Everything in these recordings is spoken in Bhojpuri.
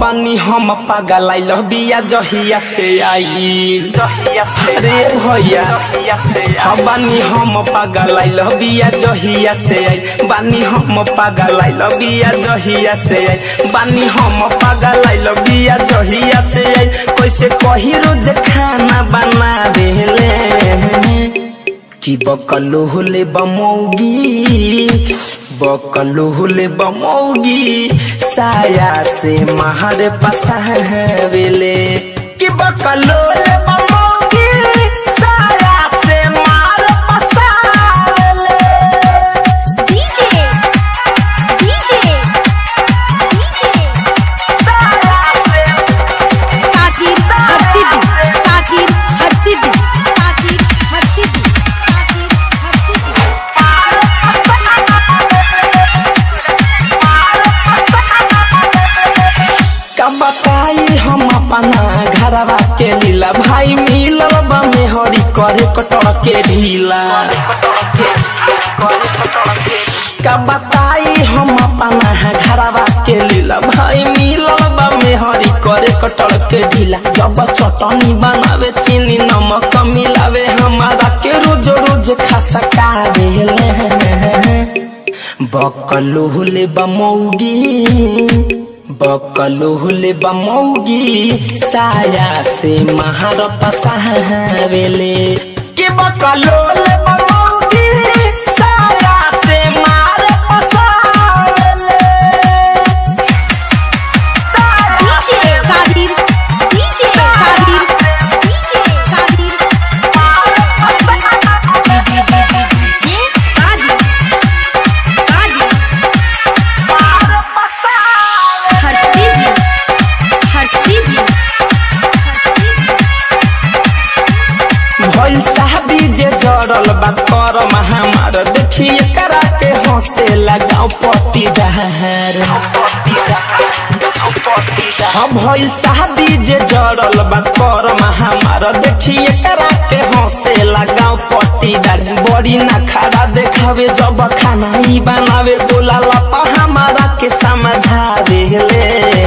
हबानी हम पागल आइल बिया जहिया से आई रे भैया हबानी हम पागल आइल बिया जहिया से आई बानी हम पागल आइल बिया जहिया से आई बानी हम पागल आइल बिया जहिया से आई कैसे कही रोज खाना बना देले कि बकलो होले बमौगी बकलो होले बमौगी साया से महर पसावेले कि बकलो होले बमौगी साया से महर पसावेले DJ DJ DJ साया से ताकीर हर्षिद ताकीर हर्षिद ताकीर हर्षिद ताकीर हर्षिद का बताई हम अपना घरवा के लीला भाई मिलल बा मेहरी करे कटड़ के ढीला का बताई हम अपना घरवा के लीला भाई मिलल बा मेहरी करे कटड़ के ढीला जब चटनी बनावे चीनी नमक मिलावे हमारा के रोज रोज खसका देले बकलुहुले बमौगी बकलुहुले बमौगी साया से महार पसावेले के बकलुहुले बमौगी साया से मार पसावेले DJ Qadir DJ Qadir DJ Qadir ये कादिर कादिर हर्षिद हर्षिद हर्षिद भइल शादी जे जड़ल बा कर महामार देखिए करा के हंसे लगाओ पति दहर हम भइल शादी जे जड़ल बा कर महामार देखिए करा के हंसे लगाओ पति दहर बड़ी ना खड़ा देखावे जब खाना ही बनावे बोला लपा हमारा के समझा देले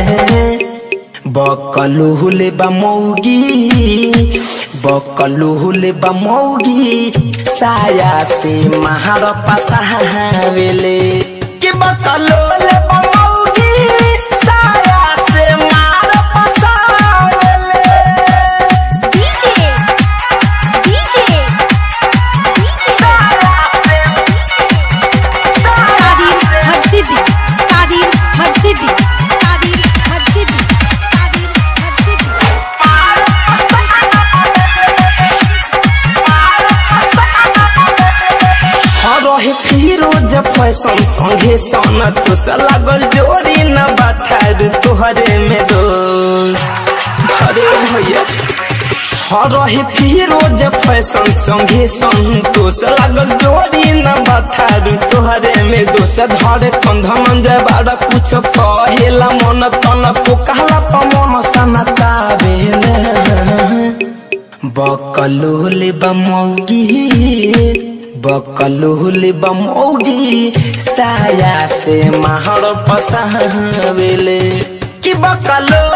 बकलुहुले बमौगी बकलुहुले बमौगी साया से महार पसावेले कि बकलुहुले बमौगी साया से मार पसावेले DJ DJ DJ Qadir हर्षिद Qadir हर्षिद Qadir हर्षिद Qadir हर्षिद रहे फिरोज फैशन संगे सन तुस लागल जोरी न बाथार तोहरे में दोष अरे भैया हर रहे फिरोज फैशन संगे संतोष लागल जोरी न बाथार तोहरे में दोष धरे कंध मन जाय बाड़ा कुछ कहेला मन तन पोकाला पमन सनका बेले बकलुहुले बमौगी बकलुहुले बमौगी साया से महर पसावेले कि बकलो